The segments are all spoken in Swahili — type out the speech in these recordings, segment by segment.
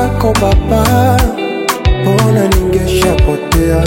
zako Baba, mbona ningeshapotea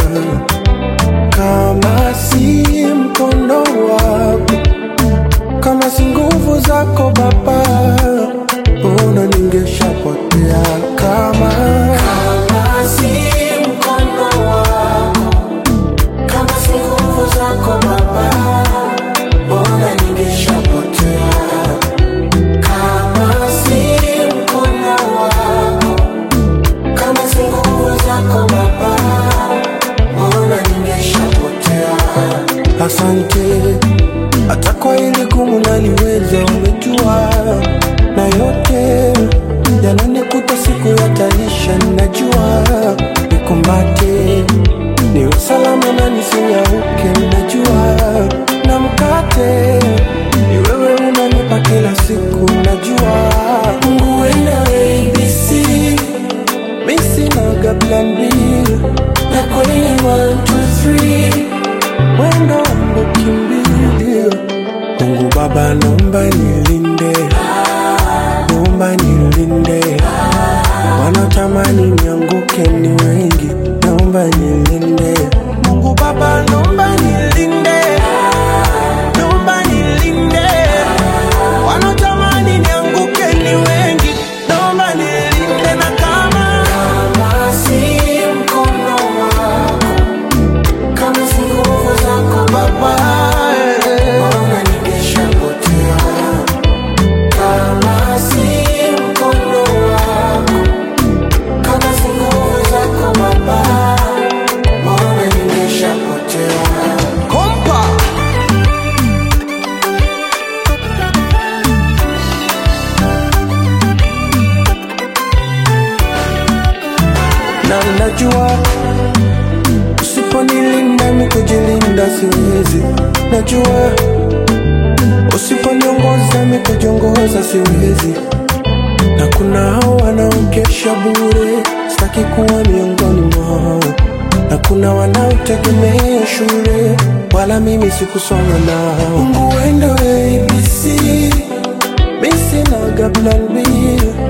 kama si mkono wako, kama si nguvu zako Baba, mbona ningeshapotea kama kama si mkono wako, kama si nguvu zako Baba, mbona ningeshapotea kama si mkono wako, kama si nguvu zako Baba, mbona ningeshapotea. Asante, hata kwa hili gumu naliweza, umejua na yote yananikuta, siku yataisha, ninajua nikumbate, niwe salama na nisinyauke, ninajua na mkate ni wewe unanipa kila siku, najua Mungu wena ABC mi sinaga plan B na kwenye 1 2 3 mwendo ndo kimbilio. Mungu Baba, naomba nilinde, naomba nilinde, wanatamani nianguke ni wengi, naomba nilinde. Mungu Baba, naomba nilinde, naomba nilinde, wanatamani nianguke ni wengi, naomba nilinde, na kama kama si mkono wako kama si nguvu zako Baba, mbona ningeshapotea? Kama si mkono wako, kama si nguvu zako Baba, mbona ningeshapotea? Kompa na najua Usiponilinda mi kujilinda siwezi, najua usiponiongoza mi kujiongoza siwezi, na kuna hao wanaokesha bure, sitaki kuwa miongoni mwao, na kuna wanaotegemea shule, wala mimi sikusoma nao. Mungu wendo ABC, mi sinaga plan B